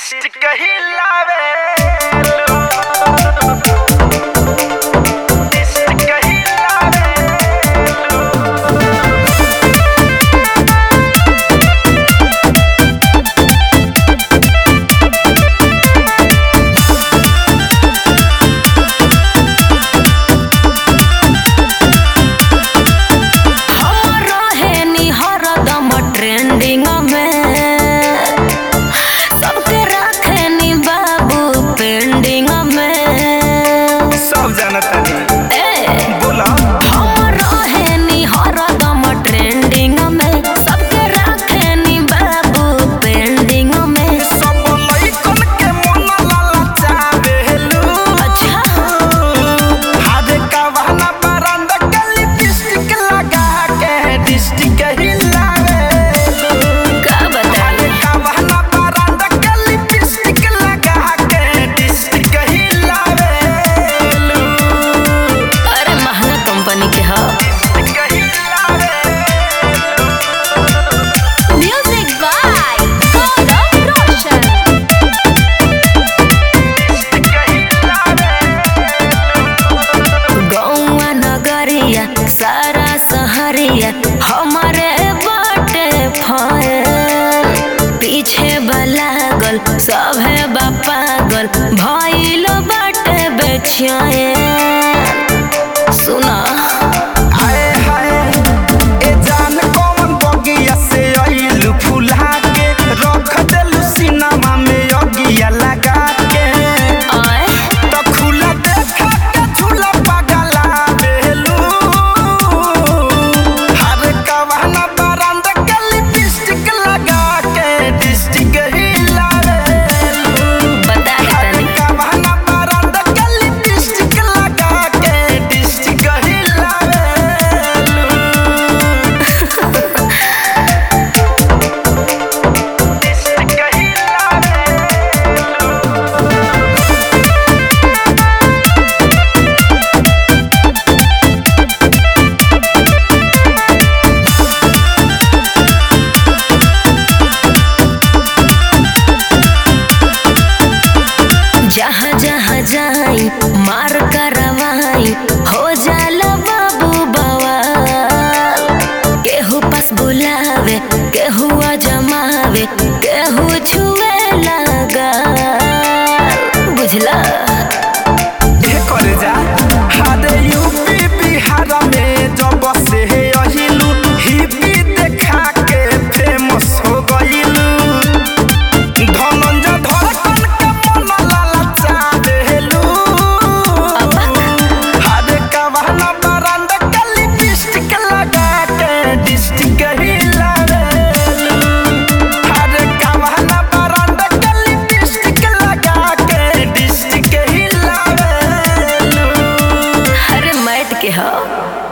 district हिलावे district हिलावे हम रहेनी हरदम ट्रेंडिंग में सबके रखेनी बाबू पेंडिंग में सब जानता नहीं ए बोला हम रहेनी हरदम ट्रेंडिंग में सबके रखेनी बाबू पेंडिंग में सब लइकन के मन ललचावेलू अच्छा हादे कवना बरंदा के लिपस्टिक लगा के डिस्ट्रिक्ट हिलावेलू का बताई कवना बरंदा के लिपस्टिक लगा के डिस्ट्रिक्ट हिलावेलू अरे महंगा कंपनी के ह डिस्ट्रिक्ट हिलावेलू म्यूजिक बाय गौरव रोशन गौवा नगरिया सारा सहरिया हमारे बाटे फैल पीछे बलागल सभे बा पागल भइल बाटे बेचैन सुना हाय हाय ए जान कौन बगिया से आइलू फुला के रख देलू सिनेमा में अगिया लगा के आए तो खुला देखा के झूला पगला बेलू हर कवना बरंद के लिपस्टिक लगा के डिस्ट्रिक्ट हिला बता दे तनी कवना बरंद के लिपस्टिक लगा के डिस्ट्रिक्ट हिला जहाँ जहाँ जाई मार करवाई हो जाला बाबू बवाल केहू पास बुलावे केहू जमावे केहू छुए लगा बुझला ये करे जा हादे यूपी बिहार में जब से अहिलू हिपी देखा के फेमस हो गइलू धनंजय धड़कन के मन ललचा देलू हादे कवना बरंदा के लिपस्टिक लगा के डिस्ट्रिक्ट हिला देलू हादे कवना बरंदा के लिपस्टिक लगा के डिस्ट्रिक्ट हिला देलू अरे मैट के हो